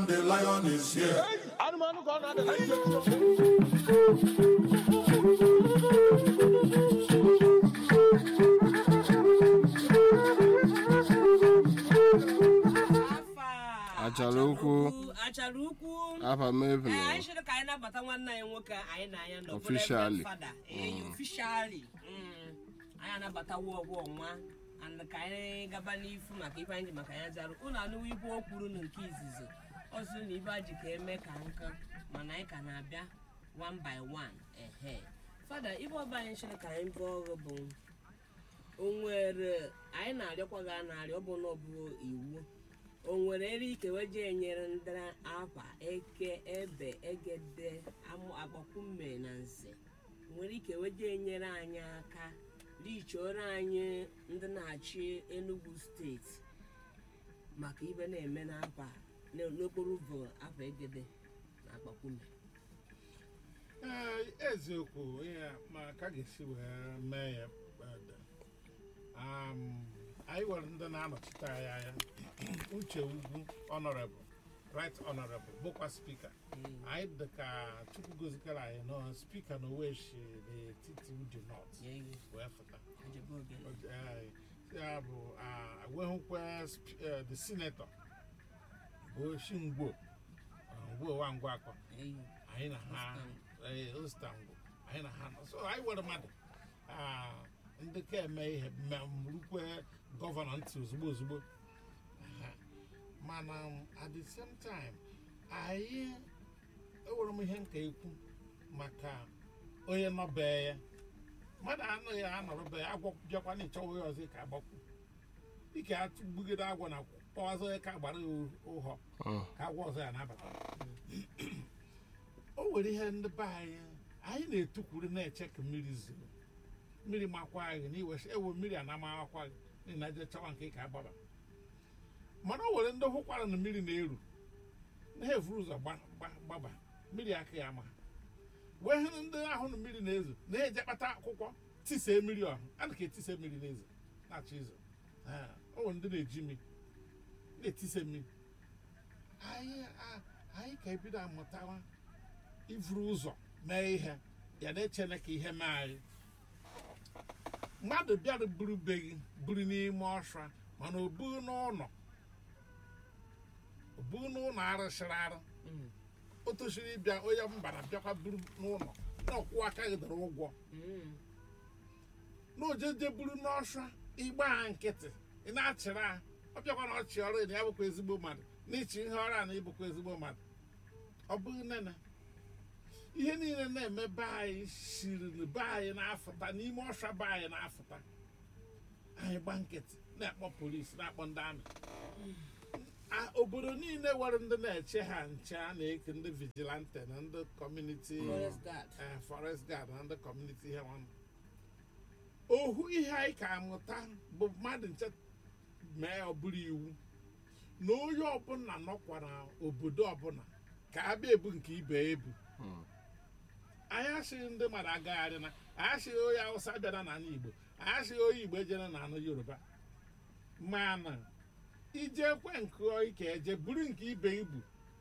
the lion is here. anụmanụ ka ọ na-ada na ntị Achara ukwu. achara ukwu afa m Ee, ebulu anyị chọrọ ka anyị nabata nwanne anyị nwoke anyị na anya nọ Officially. fada officially Mm. anyị anabatawo ọgwụ ọnwa and ka anyị gaba n'ifu maka ife anyị ji maka ya zara ụnụ anụwo ife o kwuru na nke izizi ọzọ na ife a ji ka eme ka nka mana anyị ka na-abịa one by one ehe fada ife ọba anyị chọrọ ka anyị bụ ọrụ bụ o nwere anyị na-arịọkwa gị a na-arịọ ọ bụ na ọ bụ iwu o nwere ere ike weje enyere ndị akwa eke ebe egede amụ agbakwumme na nze nwere ike weje enyere anyị aka richioro anyị ndị na-achị enugu steeti maka ibe na-eme n'akwa n- n'okporo ụzọ akwa egede na agbakwumme Ee, eziokwu ihe ma ka ga-esi wee mee ya kpado. Um, anyị nwere ndị na-anọchite anyị anya uche ugwu honorable right honorable bụkwa spika anyị dị ka chukwu gozikara anyị nọ spika na oweshi n'etiti uju north Nye iwu, wee fụta ojebe ogene. Ee, ya bụ ah, wehụkwa sp- eh, the senator bụ oshi ngwo ngwo wa ngwa akọ Nye iwu. anyị na ha ee, Istanbul anyị na ha nọ so anyị nwere mmadụ ah, ndị ka eme ihe rukwe gọvanọ ntị ozugbo ozugbo Aha. mana um, at the same time anyị ewere m ihe nka ekwu maka onye nọbe ya mmadụ anụghị anọrọ be ya agwọ bịakwa na ịchọwa onye ọzọ ka agbakwu dịka atụgbugide agwọ na kpọwazọ ya ka agbara ya ụhọ ka agwọ ọzọ ya na-abata o nwere ihe ndị be anyị anyị na-etukwuru na-eche ka mmiri zoro mmiri makwa anyị na iwe ewe mmiri a na-amakwa gị n'ihi na je chọwa nke ka agbaba mana o nwere ndị hụkwara na mmiri na-eru na ha efuru ụzọ gba- gba- gbaba mmiri aka ya ama ha. wee hụ ndị ahụ na mmiri na-ezo na-eje kpata akwụkwọ tisee mmiri ọhụ a na ka etise mmiri na-ezo na-achọ izo Ah, o nwere ndị na-eji mmiri na-etise mmiri anyị a- anyị ka ebido amụtawa ivuru ụzọ mee ihe ya na-echene ka ihe mee anyị mmadụ bịara buru be gị buru n'ime ọsha mana o bughị n'ụlọ o bughị n'ụlọ arụsịrị arụ Mm. o tosiri ịbịa onye mbara bịakwa buru n'ụlọ na ọkwụ aka gị dara ụgwọ Mm. na ojeje buru n'ọsha ịgba ha nkịtị ị na-achịrị ha ọ bịakwa na ọchị ọrụ na ya bụkwa ezigbo mmadụ n'ịchị ihe ọrụ a na ịbụkwa ezigbo mmadụ ọ bụghị nene ihe niile na-eme be anyị siri be anyị na-afụta n'ime ọsha be anyị na-afụta anyị gba nkịtị na-akpọ polisi na-akpọ ndị amị A- obodo niile nwere ndị na-eche ha nche a na-eke ndị vigilante na ndị kọmuniti Forest guard. eh, forest guard na ndị kọmuniti ihe nwanne ohu ihe anyị ka amụta bụ mmadụ nche mee ọ bụrụ iwu na onye ọbụla nọkwa na obodo ọbụla ka abịa ebu nke ibe ya ebu anyị asịghị ndị mmadụ agagharị na anyị asịghị onye awụsa bịara n'ala igbo anyị asịghị onye igbo ejere n'ala yoruba mana ije kwe nke ike eje buru nke ibe ibu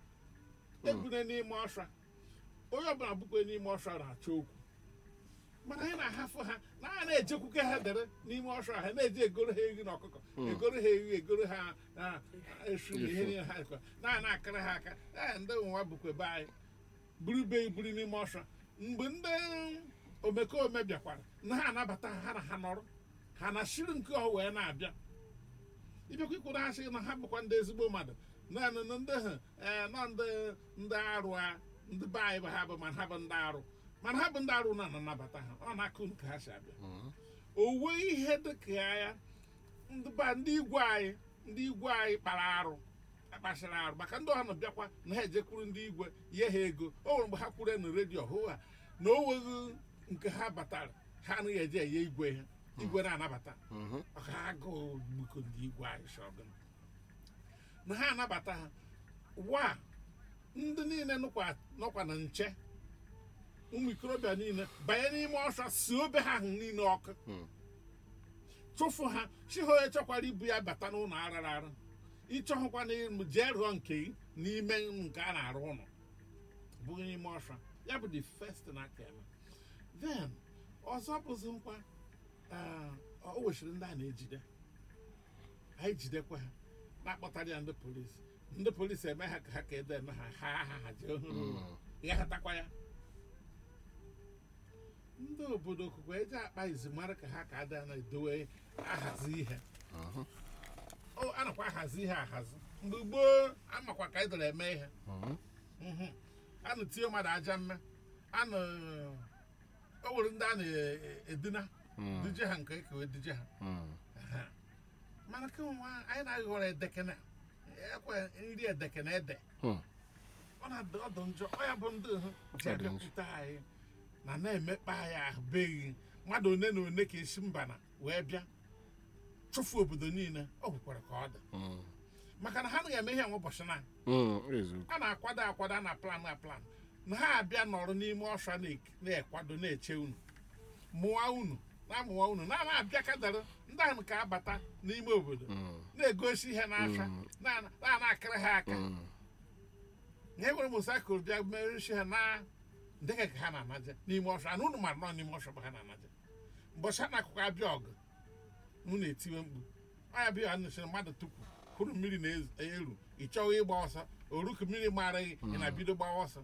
ebune n'ime ọsha onye ọbụla bukwe n'ime ọsha na-achọ okwu mana anyị na-ahafụ ha na a na-ejekwuke ha dere n'ime ọsha ha na-eje egoro ha ehi na ọkụkọ egoro ha ehi egoro ha ah, esu na ihe niile ha kọ na na-akịrị ha aka ee ndị nwa bukwe be anyị buru be iburu n'ime ọsha mgbe ndị omekome bịakwara na ha anabata ha ha na ha nọrọ ha na shiri nke ọ wee na-abịa ịbịakwa ikwuru ha sị na ha bụkwa ndị ezigbo mmadụ naanị na ndị ha ee nọ ndị ndị arụ a ndị be anyị bụ ha bụ mana ha bụ ndị arụ mana ha bụ ndị arụ na anabata ha ọ na-akụ nke ha si abịa owe ihe dịka ya ndị ba ndị igwe anyị ndị igwe anyị kpara arụ akpachara arụ maka ndị ọha na bịakwa na ha ejekwuru ndị igwe nye ha ego o nwere mgbe ha kwuru na redio hụ ha na o nweghị nke ha batara ha anaghị eje enye igwe ha igwe na-anabata ọka agụụ gbuko ndị igwe anyị shọgụn na ha anabata ha wa ndị niile nọkwa nọkwa na nche ụmụ ikorobịa niile banye n'ime ọsha si obe ha ahụ niile ọkụ chụfụ ha chi ha onye chọkwara ibu ya bata n'ụlọ arara arụ ịchọhụkwa na ịmụ jee rụọ nke gị n'ime nke a na-arụ ụlọ bụghị n'ime ọsha ya bụ the first na aka eme then ọzọ bụzi nkwa ah, o wechiri ndị a na-ejide anyị jidekwa ha na-akpọtara ya ndị polisi ndị polisi eme ha ka ha ka ede eme ha ha ha ha jee hụrụ ya hatakwa ya ndị obodo okukwe eji akpa izu mara ka ha ka ada na-edowe ahazi ihe o a nakwa ahazi ihe ahazi mgbe gboo amakwa ka edere eme ihe Mhm. a na-etinye mmadụ aja mme a na o nwere ndị a na-edina duje ha nke ekewe duje ha Aha. mana kemgbe anyị na-aghọrọ edekene ekwe nri edekene ede ọ na-adị ọdụ njọ ọ ya bụ ndị hụ ji Ọ dị njọ. abịakwute anyị na na-emekpa anyị ahụbeghị mmadụ one na one ka esi mba na wee bịa chụfu obodo niile ọ hụkwara ka ọ dị maka na ha anaghị eme ihe nwe ụbọchị na eziokwu a na-akwado akwado a na plan na plan na ha abịa nọrọ n'ime ọsha na- na-ekwado na-eche unu mụwa unu na-amụwa unu na na-abịa kadara ndị ahụ ka abata n'ime obodo na-egosi ihe n'acha na- na- na-akịrị ha aka na e nwere mosaikụl bịa merụchi ha na dịka ka ha na-anaje n'ime ọsha na unu mara nọ n'ime ọsha bụ ha na-anaje mbọchị ha na-akụkọ abịa ọgụ unu etiwe mkpu ọya bịa nụchiri mmadụ tupu hụrụ mmiri na-eru ị chọghị ịgba ọsọ oruku mmiri mara gị ị na-bido gbawa ọsọ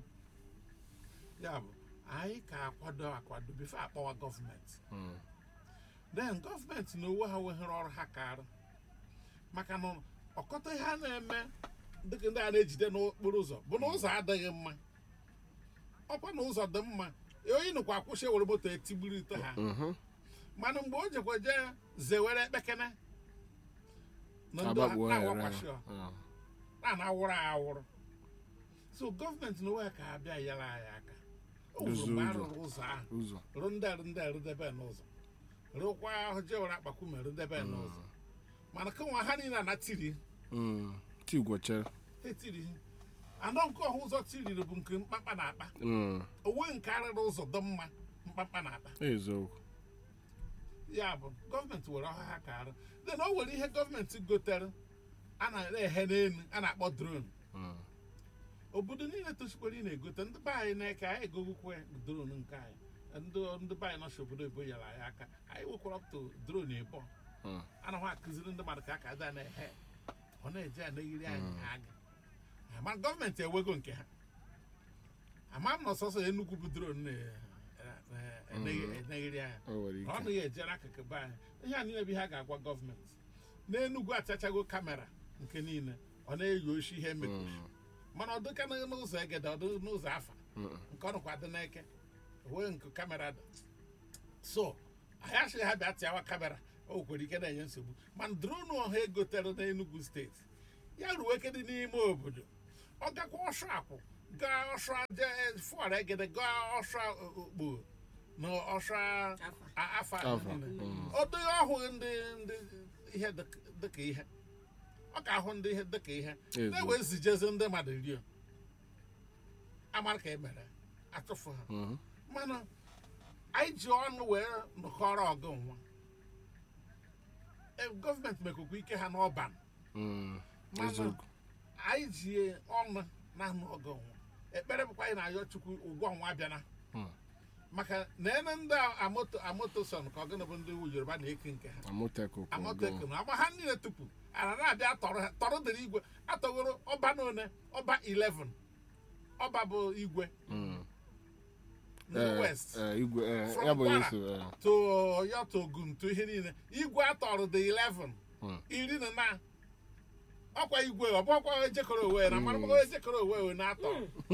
ya bụ anyị ka akwado akwado bifo akpọwa gọọmenti then gọọmenti na owe ha weghere ọrụ ha karụ maka na ọkọta ihe a na-eme dịka ndị a na-ejide n'okporo ụzọ bụ na ụzọ adịghị mma ọkwa na ụzọ dị mma onye nụkwa akwụsị were moto etigburu ite ha mana mgbe o jekwa jee zewere ekpekene na ndị agbagbuo ya na-awakwashi ọ na na-awụrụ awụrụ so gọọmenti na onwe ka abịa nyere anyị aka o nwere Dozie mgbe a ụzọ. rụrụ ụzọ ahụ ụzọ rụ ndị a- ndị a rụdebe n'ụzọ rụkwa ahụ jewere akpakume rụdebe n'ụzọ mana kemgbe ha niile na tiri tigwochere etiri anọ nke ọha ụzọ tiriri bụ nke mkpakpa na-akpa onwe nke arịrị ụzọ dị mma mkpakpa na-akpa eziokwu ya bụ gọọmenti were ọha ha ka arụ then o nwere ihe gọọmenti gotere a na-ehe n'elu a na-akpọ drone obodo niile tosikwara ị na-egote ndị be anyị na-eke anyị egogokwe drone nke anyị ndị ndị be anyị nọchi obodo ebo nyere anyị aka anyị wekwara up to drone ebo anaghị akụziri ndị mmadụ ka aka ada na-ehe ọ na-eje ya na-eyiri anyị aga ma gọọmenti ewego nke ha ama m na ọsọsọ enugwu bụ drone na-enyere anyị o nwere ọ ike naghị ejere akụkụ be anyị ihe a niile bụ ihe a ga-agwa gọọmenti n'enugwu achachago kamera nke niile ọ na-eyi oshi ihe emekwu mana ọ dịka na- n'ụzọ egede ọ dị n'ụzọ afa nke ọ nọkwa dị n'eke wee nke kamera dị so anyị asịghị ha bịa tịawa kamera o kwere ike na-enye nsogbu mana dronu ọha egotere n'enugwu steeti ya ruo eke dị n'ime obodo ọ gakwa ọsọ akwụ gaa ọsọ aja fụara egede gaa ọsọ okpo na ọsọ a- afa Afa, niile. mm. ọ dịghị ọhụghị ndị ndị ihe dịk- dịka ihe ọ ka ahụ ndị ihe dịka ihe Ezo. na-ewe zijezi ndị mmadụ rio amara ka e mere atụfu ha Mhm. mana anyị ji ọnụ wee nọkọrọ ọgụ nwa E, gọọmenti mekwekwa ike ha n'ọban Mm. Mana- eziokwu anyị ji ọnụ na-anụ ọgụ nwa ekpere bụkwa anyị na-ayọ chukwu ụgwọ nwa bịana Hmm. maka na ene ndị amoto amotoson ka ọgụnụ bụ ndị yoruba na-eke nke ha amoteko amotekun agba ha niile tupu ana na-abịa tọrọ ha tọrọ dịrị igwe atọgoro ọba n'one ọba 11 ọba bụ igwe ndị west igwe eh, From ya bụ Kwara. yesu eh, to ọyọ to ogun to ihe niile igwe atọrọ dị 11 Hmm. iri na na ọkwa igwe ọ bụkwa ejekọrọ owe na mara mara ejekọrọ owe owe na-atọ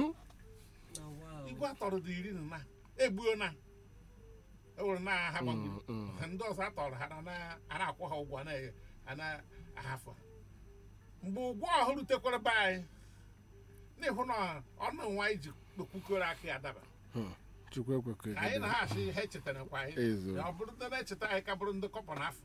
igwe atọrọ dị iri na na egbuo na ewere na ha gbagoro Mm, mm. ndị ọzọ atọrọ ha na- na- a na-akwụ ha ụgwọ na- a na-ahafụ ha mgbe ụgwọ ọhụrụ rutekwara be anyị n'ihu na ọnụ nwa anyị ji kpukoro aka ya daba Hmm. chukwu ekwekọ anyị na ha achị ha echetara kwa anyị Ezo. ọ bụrụ ndị na-echeta anyị ka bụrụ ndị kọpọ n'afọ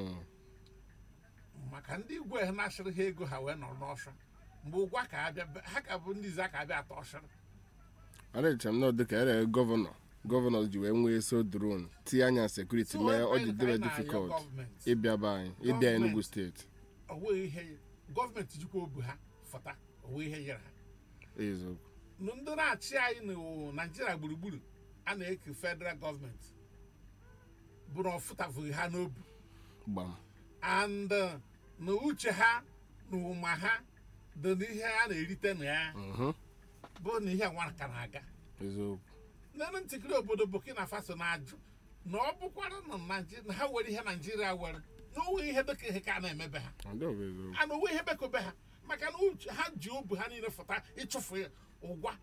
maka ndị igwe ha na-achịrị ha ego ha wee nọrọ n'ọsọ mgbe ụgwọ ka abịa ha ka bụ ndị ize aka abịa atọ ọsịrị adịcha m na dịka ere gọvanọ gọvanọ ji wee nwee so dron tinye anya sekuriti mee ọ ji dịrị difikọlt ịbịa be anyị ịbịa Gọọmenti. enugu steeti ọ nweghị ihe gọọmenti jikwa obu ha fọta owe ihe nyere ha eziokwu ndị na-achị anyị na naijiria gburugburu a na-eke federal gọọmenti bụrụ ọfụtafụghị ha n'obi gbam and uh, na uche ha na ụma ha dị n'ihe a na-erite na ya Mhm. bụ na ihe nwa ka na-aga eziokwu nene ntịkịrị obodo burkina faso na-ajụ na ọ bụkwara na Naiji- na ha were ihe naijiria were na onwe ihe dịka ihe ka a na-emebe ha ọ dị ọ bụ eziokwu a na onwe ihe bekobe ha maka na uche ha ji obu ha niile fụta ịchụfụ ya ụgwa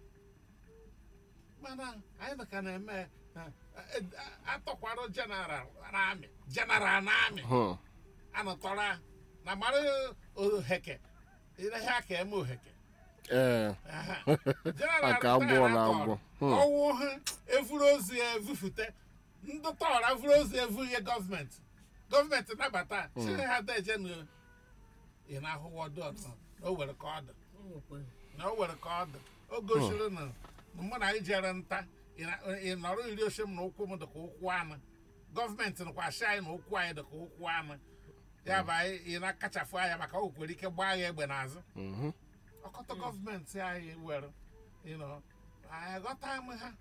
mana anyị na ka na-eme eh, eh, atọkwara jeneral n'amị jeneral n'amị Hụ. anọtọrọ na mara oheke ihe aka eme oheke ee Aha. Aka abụọ na abụọ. Hmm. ọnwụ ha evuru ozi ya evufute ndị tọọrọ evuru ozi evu ihe gọọmenti gọọmenti nabata si ha deje na ị na-ahụwa ọdụ ọdụ na o were ka ọ dị na o were ka ọ dị o gosiri na na mụ na anyị jere nta ị na- ị nọrọ iri oche m na ụkwụ m dịka ụkwụ anụ gọọmenti nakwa asị anyị na ụkwụ anyị dịka ụkwụ anụ ya bụ anyị ị na-akachafụ anya maka o kwere ike gbaa ya egbe n'azụ Mhm. ọkọtọ gọọmenti anyị were you know, anyị aghọta m ha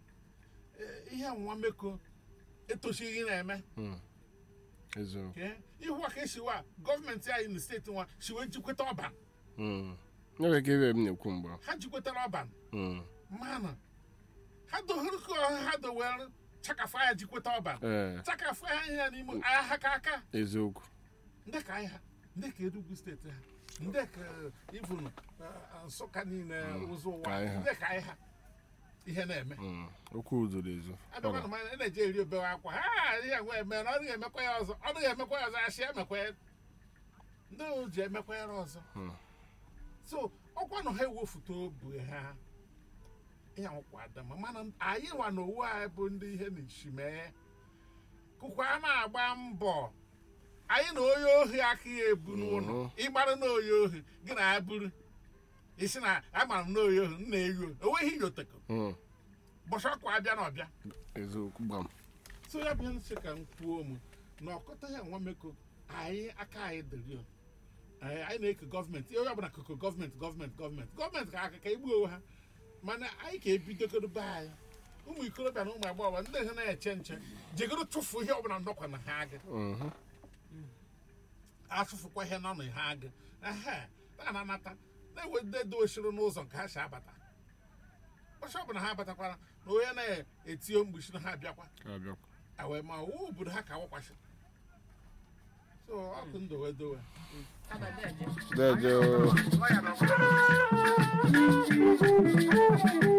Eh, ihe nwa meko etochighị na-eme Mm. eziokwu ke ihu aka esiwa gọọmenti anyị na steeti nwa siwe jikweta ọban Mm. ebe ka ebe m na-ekwu mgbe ha jikwetara ọban Mm. mana ha dohuru ka ọha ha dowere chakafụ anya jikweta ọban ee chakafụ anya ya n'ime agha ha ka aka eziokwu ndị ka anyị ha ndị ka Enugu steeti ha ndị ka ivunu nsụka niile ụzọ ụwa ka anyị ha. ndị ka anyị ha ihe na-eme Mm. okwu zoro ezo abịakwa na mmanya na-eji eri obewe akwa ha ihe nwe eme na ọ dịghị emekwa ya ọzọ ọ dịghị emekwa ya ọzọ asị emekwa ya ndị o ji emekwa ya ọzọ Hmm. so ọkwa na ha ewefute obu ha ya nwekwa adama mana anyị nwa na owu anyị bụ ndị ihe na-esi mee kụkwa a na-agba mbọ anyị na onye ohi aka ya ebu n'ụlọ Mhm. ịgbara na onye ohi gị na ya buru isi na amara m na onye ohi m na-eyo enweghị yoteko Mm. bọchị ọkụ abịa na ọbịa eziokwu gbam so ya bụ nsị ka m kwuo m na ọkọta ya nwa meko anyị aka anyị dịrị o. anyị anyị na-eke gọọmenti onye ọbụla koko gọọmenti gọọmenti gọọmenti gọọmenti ka aka ka egbuo onwe ha mana anyị ka ebidogoro be anyị ụmụ ikorobịa na ụmụ agbọghọ ndị ha na-eche nche jegoro tụfuo ihe ọbụla ndọkwa na ha agị Mhm. atụfukwa ihe nọ na ha agị ehe a na-anata na-ewededo osiri n'ụzọ nke ha si abata ọsọ ọbụla ha abatakwara na onye na-etio mgbuchi na ha abịakwa Ka abịakwa. awe ma owu obodo ha ka wakwasị so ọkụ ndowe dowe Deje o.